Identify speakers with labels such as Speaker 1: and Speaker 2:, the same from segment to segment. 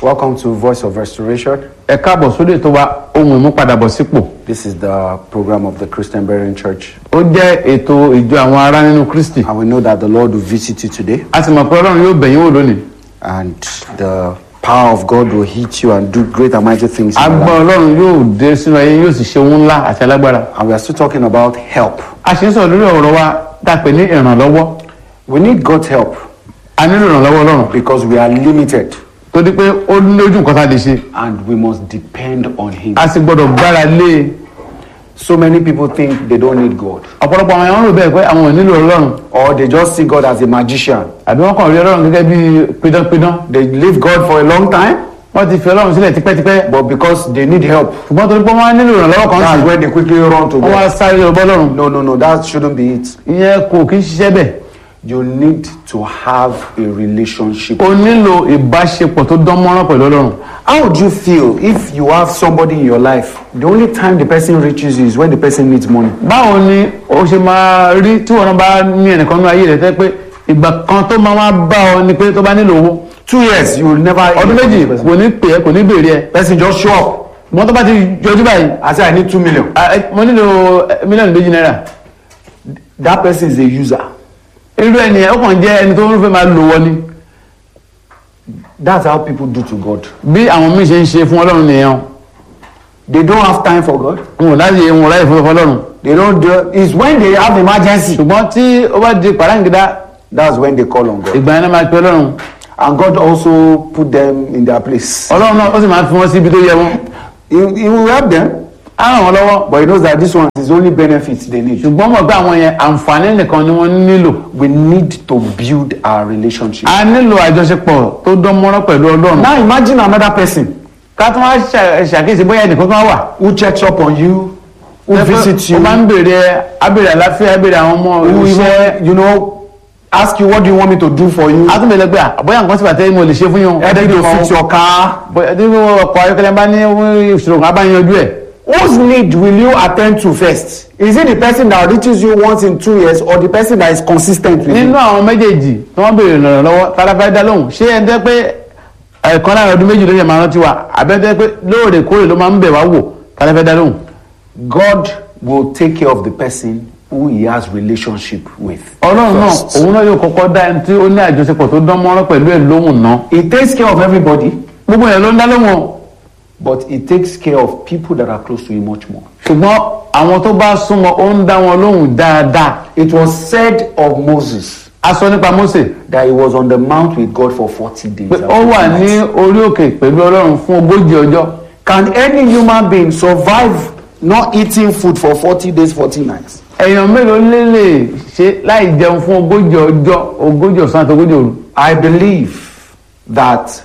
Speaker 1: Welcome to Voice of Restoration.
Speaker 2: ẹ káàbọ̀ sórí ètò wa ohun ìmúpadàbọ̀sípò
Speaker 1: This is the program of the Christian Bearing Church.
Speaker 2: ó jẹ́ ètò ìjọ àwọn ará nínú kristi
Speaker 1: And we know that the Lord will visit you today
Speaker 2: a sì mọ̀ pé ọlọ́run yóò bẹ̀yìn wò lónìí
Speaker 1: and the power of God will hit you and do great and mighty things. in your
Speaker 2: agbọ́
Speaker 1: life.
Speaker 2: ọlọ́run yóò dé sínú ayé yóò sì ṣe ohun ńlá àti alágbára
Speaker 1: And we are still talking about help.
Speaker 2: a sì ń sọ̀rọ̀ lórí ọ̀rọ̀ wa tá a pè ní ìrànlọ́wọ́
Speaker 1: We need God's help
Speaker 2: a nílò ìrànlọ́wọ́ ọlọ́run
Speaker 1: because we are limited
Speaker 2: torí pé ó lójú nǹkan tá a lè ṣe
Speaker 1: and we must depend on Him.
Speaker 2: a sì gbọ́dọ̀ gbára lé e
Speaker 1: So many people think they don't need God
Speaker 2: ọ̀pọ̀lọpọ̀ àwọn èèyàn rò bẹ́ẹ̀ pé àwọn ò nílò ọlọ́run
Speaker 1: or they just see God as a magician.
Speaker 2: àbí wọ́n kàn rí ọlọ́run gẹ́gẹ́ bí pidánpidán
Speaker 1: They leave God for a long time,
Speaker 2: wọ́n ti fi ọlọ́run sílẹ̀ tipẹ́tipẹ́
Speaker 1: but because they need help,
Speaker 2: ṣùgbọ́n torí pé wọ́n á nílò ìrànlọ́wọ́ kan
Speaker 1: that's
Speaker 2: sí
Speaker 1: when they quickly run to
Speaker 2: wọ́n wá
Speaker 1: God.
Speaker 2: sáré lọ bọ́ ọlọ́run
Speaker 1: No, no, no, that shouldn't be it.
Speaker 2: ìyẹn kò kí ń ṣiṣẹ́ bẹ́ẹ̀
Speaker 1: You need to have a relationship.
Speaker 2: o nílò ìbáṣepọ̀ tó dán mọ́rán pẹ̀lú ọlọ́run
Speaker 1: How would you feel if you have somebody in your life? The only time the person reaches you is when the person needs money.
Speaker 2: báwo ni o ṣe máa rí tí wọn bá ní ẹnìkan ní ayé rẹ tẹ́ pé ìgbà kan tó máa wá bá ọ ni pé tó bá nílò owó
Speaker 1: Two years, you will never.
Speaker 2: ọdún méjì kò ní pè é kò ní béèrè ẹ
Speaker 1: Person just show up.
Speaker 2: wọn tó bá ti yọjú báyìí
Speaker 1: I say I need two million.
Speaker 2: "Ah, eh, mo nílò eh, mílíọ̀nù méjì náírà
Speaker 1: That person is a user.
Speaker 2: irú ẹni ẹ ó kàn jẹ́ ẹni tó ń fẹ́ máa lò wọ ni
Speaker 1: That's how people do to God.
Speaker 2: bí àwọn míì ṣe ń ṣe fún ọlọ́run nìyẹn
Speaker 1: They don't have time for God.
Speaker 2: wọn ò láti wọn ò láyè fún ọlọ́run
Speaker 1: They don't do. It's when they have emergency.
Speaker 2: ṣùgbọ́n tí ó bá di pàráǹgídá
Speaker 1: That's when they call on God.
Speaker 2: ìgbà yẹn náà máa pe ọlọ́run
Speaker 1: And God also put them in their place.
Speaker 2: ọlọ́run náà ó sì máa fi wọ́n sí ibi tó yẹ wọ́n
Speaker 1: He, he will help them,
Speaker 2: á ràn wọ́n lọ́wọ́
Speaker 1: but he knows that this one is only benefits they need.
Speaker 2: ṣùgbọ́n mọ̀ pé àwọn yẹn àǹfààní nìkan ni wọ́n nílò
Speaker 1: We need to build our relationship.
Speaker 2: a nílò àjọṣepọ̀ tó dán mọ́rán pẹ̀lú ọlọ́run
Speaker 1: Now imagine another person
Speaker 2: ká tún wá ṣà- ṣàkíyèsí bóyá ẹnìkan kan wà
Speaker 1: who checks up on you, who visits you,
Speaker 2: ó máa ń béèrè ẹ abèrè àláfíà abèrè àwọn ọmọ
Speaker 1: who
Speaker 2: iṣẹ́
Speaker 1: even, you know, ask you what do you want me to do for you,
Speaker 2: a tún bèèrè pé à, bóyá nǹkan sì bàtẹ́ mo lè ṣe fún yín
Speaker 1: help you to fix your car.
Speaker 2: bóyá tí ọkọ̀ ayọ́kẹ́lẹ́ bá ní ìṣòro kan á bá yanjú ẹ̀
Speaker 1: Whose need will you attend to first? Is it the person that reaches you once in two years or the person that is consistent with
Speaker 2: nínú
Speaker 1: you?
Speaker 2: àwọn méjèèjì tí wọ́n béèrè ìrànlọ́wọ́ tara fẹ́ dá lóhùn ṣé ẹni tẹ́ pé ẹ̀kan láàrin ọdún méjì ló yẹ máa rántí wa àbẹ́tẹ́ pé lóòrèkóòrè ló máa ń bẹ̀ wá wò tara fẹ́ dá lóhùn
Speaker 1: God will take care of the person who he has relationship with.
Speaker 2: ọlọ́run náà
Speaker 1: first.
Speaker 2: òun náà yóò kọ́kọ́ dá ẹni tí ó ní àjọṣepọ̀ tó dán mọ́rán pẹ̀lú ẹ̀ lóhùn náà
Speaker 1: He takes care of everybody,
Speaker 2: gbogbo yẹn ló ń dá lóhùn o.
Speaker 1: but he takes care of people that are close to him much more.
Speaker 2: ṣùgbọ́n àwọn tó bá súnmọ́ ó ń dá wọn lóhùn dáadáa
Speaker 1: It was said of Moses
Speaker 2: a sọ nípa Mósè
Speaker 1: that he was on the mount with God for 40 days.
Speaker 2: pé
Speaker 1: and
Speaker 2: ó
Speaker 1: 40
Speaker 2: wà ní
Speaker 1: nights.
Speaker 2: orí òkè pẹ̀lú ọlọ́run fún ogójì ọjọ́
Speaker 1: Can any human being survive not eating food for 40 days, 40 nights?
Speaker 2: èèyàn mélòó lè lè ṣe láì jẹun fún ogójì ọjọ́ ogójì ọ̀sán àti ogójì òru
Speaker 1: I believe that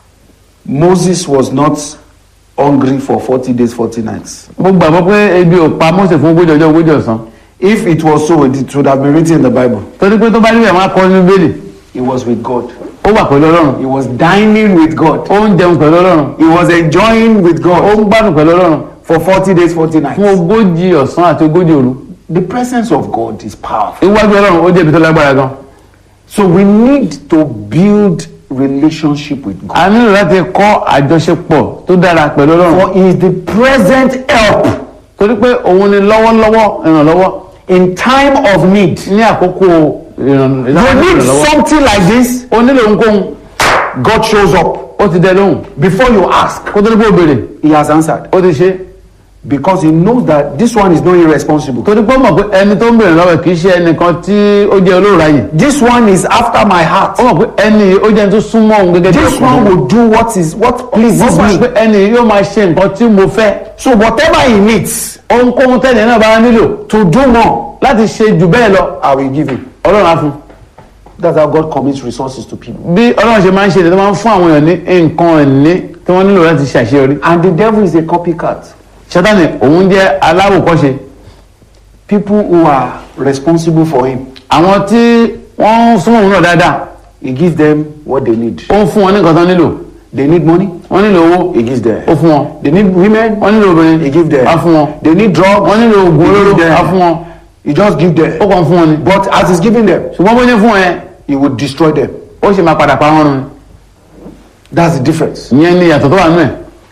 Speaker 1: Moses was not hungry for 40 days, 40 nights.
Speaker 2: mo gbàgbọ́ pé ebi ò pa Mósè fún ogójì ọjọ́ ogójì ọ̀sán
Speaker 1: If it was so, it would have been written in the Bible.
Speaker 2: torí pé tó bá níbẹ̀ máa kọ́ nínú bẹ́ẹ̀lì
Speaker 1: He was with God.
Speaker 2: ó wà pẹ̀lú ọlọ́run
Speaker 1: He was dining with God.
Speaker 2: ó ń jẹun pẹ̀lú ọlọ́run
Speaker 1: He was enjoying with
Speaker 2: ó
Speaker 1: God
Speaker 2: ń gbádùn pẹ̀lú ọlọ́run
Speaker 1: for 40 days, 40
Speaker 2: fún
Speaker 1: nights.
Speaker 2: ogójì ọ̀sán àti ogójì òru
Speaker 1: The presence of God is powerful.
Speaker 2: iwájú ọlọ́run ó jẹ́ ibi tó lágbára gan
Speaker 1: So we need to build relationship with God.
Speaker 2: a nílò láti kọ́ àjọṣepọ̀ tó dára pẹ̀lú ọlọ́run
Speaker 1: For he is the present help
Speaker 2: torí pé òun ni lọ́wọ́lọ́wọ́ ìrànlọ́wọ́
Speaker 1: in time of need.
Speaker 2: ní àkókò ìràn-
Speaker 1: You need
Speaker 2: ìrànlọ́wọ́
Speaker 1: something like this,
Speaker 2: ó nílò ohunkóhun
Speaker 1: God shows up.
Speaker 2: ó ti dẹ lóhùn
Speaker 1: Before you ask,
Speaker 2: kó tó ní kó béèrè
Speaker 1: he has answered.
Speaker 2: ó ti ṣe
Speaker 1: Because he knows that this one is not irresponsible.
Speaker 2: torí pé ó mọ̀ pé ẹni tó ń béèrè lọ́wọ́ ẹ̀ kì í ṣe ẹnìkan tí ó jẹ́ olóòráyè
Speaker 1: This one is after my heart.
Speaker 2: ó mọ̀ pé ẹni yìí ó jẹ́ ẹni tó súnmọ́ òun gẹ́gẹ́ bí
Speaker 1: This one will do what is what pleases
Speaker 2: wọ́n mọ̀ pé
Speaker 1: me.
Speaker 2: ẹni yìí yóò máa ṣe nǹkan tí mo fẹ́
Speaker 1: So whatever he needs
Speaker 2: ohunkóhun tẹ́lẹ̀ náà bá nílò
Speaker 1: to do more,
Speaker 2: láti ṣe jù bẹ́ẹ̀ lọ
Speaker 1: I will give him.
Speaker 2: ọlọ́run á fún
Speaker 1: That's how God commits resources to people.
Speaker 2: bí ọlọ́run ṣe máa ń ṣe èdè tó máa ń fún àwọn èèyàn ní nǹkan ẹ̀ní tí wọ́n nílò láti ṣàṣeyọrí
Speaker 1: And the devil is a copycat.
Speaker 2: sátani òun jẹ́ aláwòkọ́ṣe
Speaker 1: People who are responsible for him,
Speaker 2: àwọn tí wọ́n ń súnmọ́ òun náà dáadáa
Speaker 1: he gives them what they need.
Speaker 2: ó ń fún wọn ní nǹkan tó nílò
Speaker 1: They need money,
Speaker 2: wọ́n nílò owó
Speaker 1: he gives them.
Speaker 2: ó fún wọn
Speaker 1: They need women,
Speaker 2: wọ́n nílò obìnrin
Speaker 1: he gives them.
Speaker 2: á fún wọn
Speaker 1: They need drugs,
Speaker 2: wọ́n nílò oògùn
Speaker 1: he
Speaker 2: olóró
Speaker 1: gives
Speaker 2: á fún
Speaker 1: them.
Speaker 2: wọn
Speaker 1: He just gives
Speaker 2: ó
Speaker 1: them.
Speaker 2: kàn fún wọn ni
Speaker 1: But as he's giving them,
Speaker 2: ṣùgbọ́n bó ṣe fún ẹ
Speaker 1: he will destroy them.
Speaker 2: ó ṣe máa padà pa wọn run
Speaker 1: That's the difference.
Speaker 2: ìyẹn ni ìyàtọ̀ tó wà nínú ẹ̀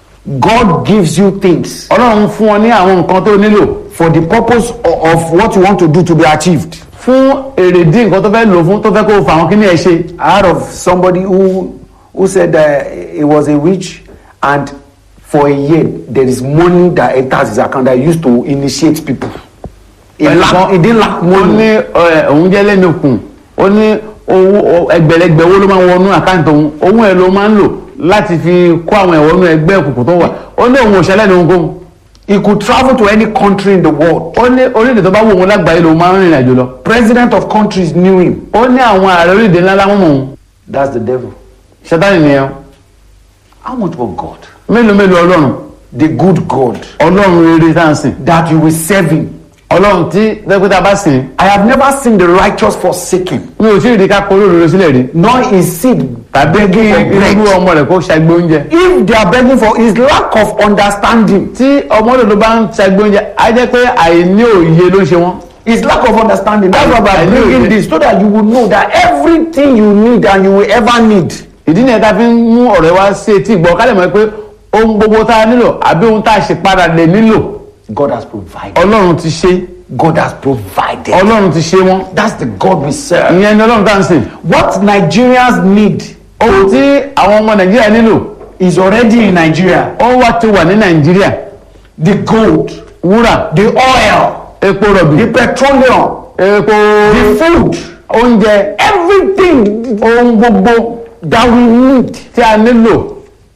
Speaker 1: God gives you things
Speaker 2: ọlọ́run fún ọ ní àwọn nǹkan tó nílò
Speaker 1: for the purpose o- of what you want to do to be achieved.
Speaker 2: fún èrèdí nǹkan tó fẹ́ lò fún tó fẹ́ kó o fà àwọn kíní ẹ̀ ṣe
Speaker 1: I heard of somebody who who said that he was a witch and for a year there is money that enters his account that he used to initiate people. He, lack, he didn't lack
Speaker 2: ó
Speaker 1: money.
Speaker 2: ní ẹ, òun jẹ́ lẹ́nu kùn ó ní owó o- ẹgbẹ̀lẹ́gbẹ̀ owó ló máa ń wọnú àkáǹtì òun òun ẹ̀ ló máa ń lò láti fi kó àwọn ẹ̀wọ̀nú ẹgbẹ́ òkùnkùn tó wà ó ní òun ò ṣẹlẹ̀ ní ohunkóhun
Speaker 1: He could travel to any country in the world.
Speaker 2: ó ní orílẹ̀-èdè tó bá wù òun lágbàáyé lòun máa ń rìnrìn àjò lọ
Speaker 1: President of countries knew him.
Speaker 2: ó ní àwọn ààrẹ orílẹ̀-èdè ńlá láwọn mọ̀ òun
Speaker 1: That's the devil.
Speaker 2: ṣẹ́tánì nìyẹn
Speaker 1: How much more God?
Speaker 2: mélòó mélòó ọlọ́run
Speaker 1: The good God
Speaker 2: ọlọ́run rere tá à ń sìn
Speaker 1: that you will serve him.
Speaker 2: ọlọ́run tí dẹ́gbẹ́ta bá sìn
Speaker 1: I have never seen the righteous forsaken,
Speaker 2: mi ò tí ì rí ká kóró òróró sílẹ̀ rí
Speaker 1: nor his seed
Speaker 2: tàbí kí
Speaker 1: begging for
Speaker 2: irú
Speaker 1: bread.
Speaker 2: ọmọ rẹ̀ kó ṣàgbé oúnjẹ
Speaker 1: If they are begging for his lack of understanding,
Speaker 2: tí ọmọ òdòdó bá ń ṣàgbé oúnjẹ á jẹ́ pé àìní òye ló ń ṣe wọ́n
Speaker 1: his lack of understanding, that's why
Speaker 2: I
Speaker 1: I'm
Speaker 2: know
Speaker 1: bringing
Speaker 2: it.
Speaker 1: this so that you will know that everything you need and you will ever need,
Speaker 2: ìdí nìyẹn tá a fi ń mú ọ̀rẹ́ wá sí etí ìgbọ́ ká lè mọ̀ pé ohun gbogbo tá a nílò àbí ohun tá a ṣe padà lè nílò
Speaker 1: God has provided.
Speaker 2: ọlọ́run ti ṣe
Speaker 1: God has provided.
Speaker 2: ọlọ́run ti ṣe wọ́n
Speaker 1: That's the God we serve.
Speaker 2: ìyẹn ni ọlọ́run tá à ń sìn
Speaker 1: What Nigerians need
Speaker 2: ohun tí àwọn ọmọ nàìjíríà nílò
Speaker 1: is already in Nigeria.
Speaker 2: ó wá ti wà ní nàìjíríà
Speaker 1: The gold,
Speaker 2: wúrà
Speaker 1: the oil,
Speaker 2: epo rọ̀bì
Speaker 1: the petroleum,
Speaker 2: epo
Speaker 1: the food,
Speaker 2: oúnjẹ
Speaker 1: everything
Speaker 2: ohun gbogbo
Speaker 1: that we need,
Speaker 2: tí a nílò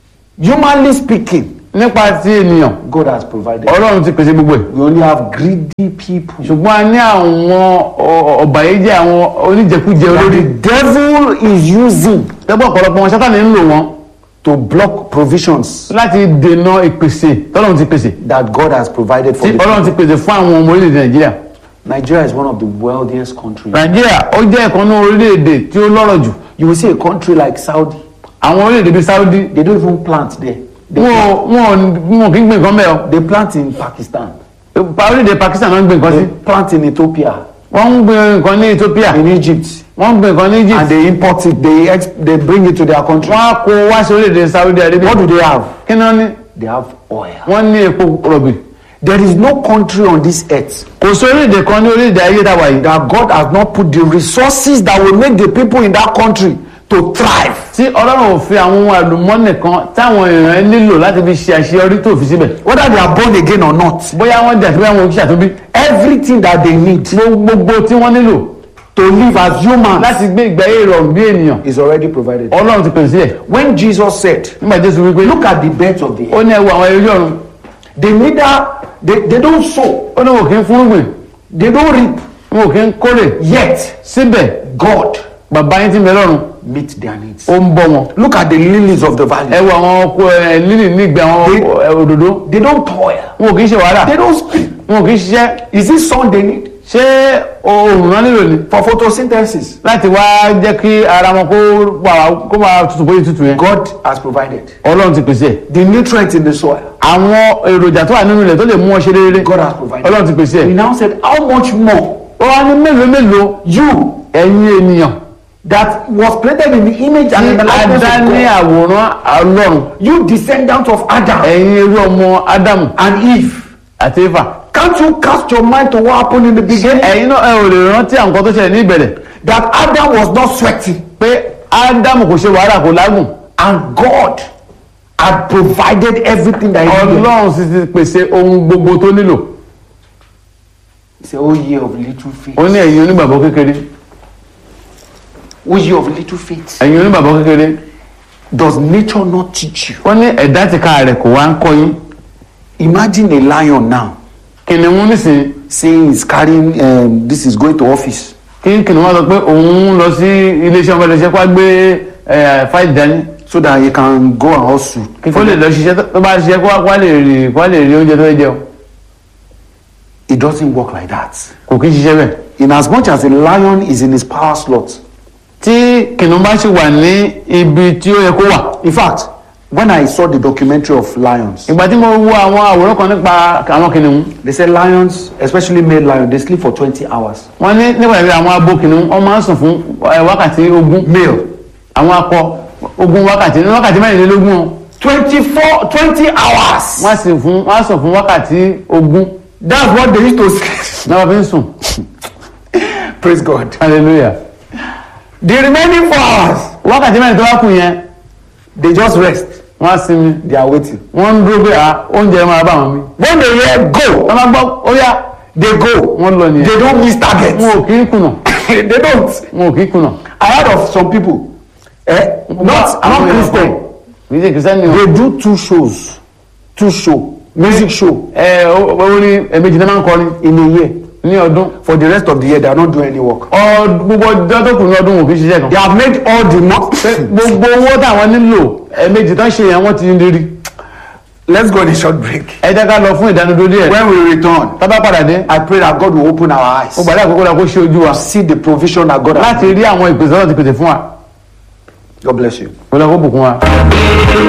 Speaker 1: humanly speaking,
Speaker 2: nípa ti ènìyàn
Speaker 1: God has provided.
Speaker 2: ọlọ́run ti pèsè gbogbo ẹ̀
Speaker 1: We only have greedy people.
Speaker 2: ṣùgbọ́n a ní àwọn ọ- ọ̀bàyéjẹ́ àwọn oníjẹkújẹ
Speaker 1: That
Speaker 2: olórí
Speaker 1: the devil is using
Speaker 2: tẹ́gbọ́n ọ̀pọ̀lọpọ̀ wọn sátani ń lò wọ́n
Speaker 1: to block provisions
Speaker 2: láti dènà ìpèsè tọ́lọ́run ti pèsè
Speaker 1: that God has provided for
Speaker 2: tí
Speaker 1: the
Speaker 2: ọlọ́run ti
Speaker 1: people.
Speaker 2: pèsè fún àwọn ọmọ orílẹ̀-èdè nàìjíríà
Speaker 1: Nigeria is one of the wealthiest countries.
Speaker 2: nàìjíríà ó jẹ́ ìkan ní orílẹ̀-èdè tí ó lọ́rọ̀ jù
Speaker 1: You will see a country like Saudi,
Speaker 2: àwọn orílẹ̀-èdè bíi saudi
Speaker 1: they don't even plant there. They,
Speaker 2: wọn ò- wọn ò- wọn ò kí ń gbìn nǹkan bẹ́ẹ̀ o
Speaker 1: they plant in Pakistan,
Speaker 2: Pa- orílẹ̀-èdè pakistan náà ń gbìn nǹkan sí
Speaker 1: they plant in Ethiopia,
Speaker 2: wọ́n ń gbìn nǹkan ní ethiopia
Speaker 1: in Egypt,
Speaker 2: wọ́n ń gbìn nǹkan ní
Speaker 1: and
Speaker 2: egypt
Speaker 1: they import it, they, ex- they bring it to their country.
Speaker 2: wọ́n á kó wá sí orílẹ̀-èdè saudi arabia
Speaker 1: What do they have?
Speaker 2: kí ni wọ́n ní
Speaker 1: They have oil.
Speaker 2: wọ́n ní epo rọ̀bì
Speaker 1: There is no country on this earth
Speaker 2: kò sí orílẹ̀-èdè kan ní orílẹ̀-èdè ayé tá a wà yìí
Speaker 1: that God has not put the resources that will make the people in that country to thrive.
Speaker 2: tí ọlọ́run ò fi àwọn ohun àlùmọ́nì kan táwọn èèyàn nílò láti fi ṣe àṣeyọrí tó fi síbẹ̀
Speaker 1: Whether they are born again or not,
Speaker 2: bóyá wọ́n jà sí bóyá wọn ò kí ṣàtúnbí
Speaker 1: everything that they need
Speaker 2: gbogbo tí wọ́n nílò
Speaker 1: to live as humans
Speaker 2: láti gbé ìgbé ayé ìrọ̀rùn bí ènìyàn
Speaker 1: is already provided.
Speaker 2: ọlọ́run ti pèsè sílẹ̀
Speaker 1: When Jesus said,
Speaker 2: nígbà jésù wípé
Speaker 1: Look at the birds of the air,
Speaker 2: ó ní ẹ wo àwọn ẹyẹ ojú ọ̀run
Speaker 1: they neither they, they don't sow,
Speaker 2: ó ní wọn kì í fúnrúgbìn
Speaker 1: they don't reap,
Speaker 2: wọn kì í kórè
Speaker 1: yet
Speaker 2: síbẹ̀
Speaker 1: God
Speaker 2: bàbá yín ti ń bẹ lọ́run
Speaker 1: meets their needs.
Speaker 2: ó ń bọ́ wọn
Speaker 1: Look at the lilies of the
Speaker 2: ẹ
Speaker 1: valley.
Speaker 2: wo àwọn ọkọ ẹ lílì nígbà àwọn
Speaker 1: They-
Speaker 2: ẹ, òdòdó
Speaker 1: They don't toil,
Speaker 2: wọn kì í ṣe wàhálà
Speaker 1: they don't spin.
Speaker 2: wọn kì í ṣiṣẹ́
Speaker 1: Is it sun they need
Speaker 2: ṣé oòrùn náà nílò ni
Speaker 1: for photosynthesis?
Speaker 2: láti wá jẹ́ kí ara wọn kó wà kó máa tutù bóyá tutù yẹn
Speaker 1: God has provided
Speaker 2: ọlọ́run ti pèsè ẹ̀
Speaker 1: the nutrients in the soil.
Speaker 2: àwọn èròjà tó wà nínú ilẹ̀ tó lè mú ọ ṣe rere
Speaker 1: God has provided.
Speaker 2: ọlọ́run ti pèsè
Speaker 1: He
Speaker 2: ẹ̀
Speaker 1: now said, How much more
Speaker 2: ó wá ní mélòó mélòó
Speaker 1: you
Speaker 2: ẹ̀yin ènìyàn
Speaker 1: that was created in the image and in the
Speaker 2: tí
Speaker 1: likeness
Speaker 2: adá ní
Speaker 1: of God,
Speaker 2: àwòrán ọlọ́run
Speaker 1: you descendant of Adam
Speaker 2: ẹ̀yin irú ọmọ ádámù
Speaker 1: and Eve,
Speaker 2: àti éfà
Speaker 1: can't you cast your mind to what happened in the
Speaker 2: ṣé
Speaker 1: beginning?
Speaker 2: ẹ̀yin náà ẹ ò lè rántí àwọn nǹkan tó ṣẹlẹ̀ ní ìbẹ̀rẹ̀
Speaker 1: That Adam was not sweating
Speaker 2: pé ádámù kò ṣe wàhálà kò lágùn
Speaker 1: and God had provided everything that he needed.
Speaker 2: ọlọ́run sì ti pèsè ohun gbogbo tó nílò
Speaker 1: He said, Oh, ye of little faith.
Speaker 2: ó ní ẹ̀yin onígbàgbọ́ kékeré
Speaker 1: Oh, ye of little faith.
Speaker 2: ẹ̀yin onígbàgbọ́ kékeré
Speaker 1: Does nature not teach you?
Speaker 2: ó ní ẹ̀dá tìka rẹ̀ kò wá ń kọ́ yín
Speaker 1: Imagine a lion now
Speaker 2: kìnìún nísìnyí
Speaker 1: saying he's carrying, um, this is going to office.
Speaker 2: kí kìnìún wá sọ pé òun ń lọ sí iléeṣẹ́ ọmọ iléeṣẹ́ kó wá gbé ẹ̀, fáìlì dání
Speaker 1: so that he can go and hustle.
Speaker 2: kó lè lọ ṣiṣẹ́ tó- tó bá ṣiṣẹ́ kó wá kó wá lè rí kó wá lè rí oúnjẹ tó fẹ́ jẹun
Speaker 1: It doesn't work like that.
Speaker 2: kò kí ń ṣiṣẹ́ bẹ́ẹ̀.
Speaker 1: In as much as a lion is in his power slot.
Speaker 2: tí kìnìún bá ṣì wà ní ibi tí ó yẹ kó wà.
Speaker 1: In fact, when I saw the documentary of lions,
Speaker 2: ìgbà tí mo wo àwọn àwòrán kan nípa àwọn kìnìún
Speaker 1: they said lions, especially male lions, they sleep for 20 hours.
Speaker 2: wọ́n ní nípa ìrírí àwọn abo kìnìún wọ́n máa ń sùn fún ẹ̀, wákàtí ogún
Speaker 1: Male.
Speaker 2: àwọn akọ ogún wákàtí ní wákàtí mẹ́rìnlélógún o
Speaker 1: twenty four twenty hours.
Speaker 2: wọ́n á sì fún wọ́n á sùn fún wákàtí ogún
Speaker 1: that's what they used to say.
Speaker 2: náà wọ́n fi ń sùn
Speaker 1: praise God.
Speaker 2: hallelujah
Speaker 1: the remaining four hours
Speaker 2: wákàtí mẹ́rin tó wá kù yẹn
Speaker 1: they just rest
Speaker 2: wọ́n á sinmi
Speaker 1: they are waiting.
Speaker 2: wọ́n ń dúró pé à oúnjẹ máa bá wọn mi
Speaker 1: when they hear go
Speaker 2: wọ́n máa gbọ́ ó yá
Speaker 1: they go
Speaker 2: wọ́n lọ nìyẹn
Speaker 1: they don't miss target
Speaker 2: wọn ò kí ń kùnà
Speaker 1: they don't.
Speaker 2: wọn ò kí ń kùnà.
Speaker 1: I heard of some people eh, not not Christian
Speaker 2: kì í ṣe kìrìsìtẹ́nì o.
Speaker 1: they do two shows two show music show
Speaker 2: ẹ ó ní ẹ̀mejì náà máa ń kọrin
Speaker 1: in a year
Speaker 2: ní ọdún
Speaker 1: for the rest of the year they are not doing any work.
Speaker 2: Ọ- gbogbo ọjọ́ tó kù ní ọdún wọn kì í ṣiṣẹ́
Speaker 1: they
Speaker 2: kan.
Speaker 1: have made all the money.
Speaker 2: gbogbo owó táwọn nílò ẹ̀mejì tán ṣe yẹn wọ́n ti ń rí.
Speaker 1: let's go on a short break.
Speaker 2: ẹ jẹ́ ká lọ fún ìdánudó díẹ̀.
Speaker 1: when we return
Speaker 2: tábà padà dé
Speaker 1: I pray that God will open our eyes
Speaker 2: ó gbàdá àkókò la kó ṣe ojú wa
Speaker 1: see the provision that God has
Speaker 2: láti rí àwọn ìpèsè náà ti pèsè fún wa
Speaker 1: God bless you.
Speaker 2: kó lọ kó bùkún wa.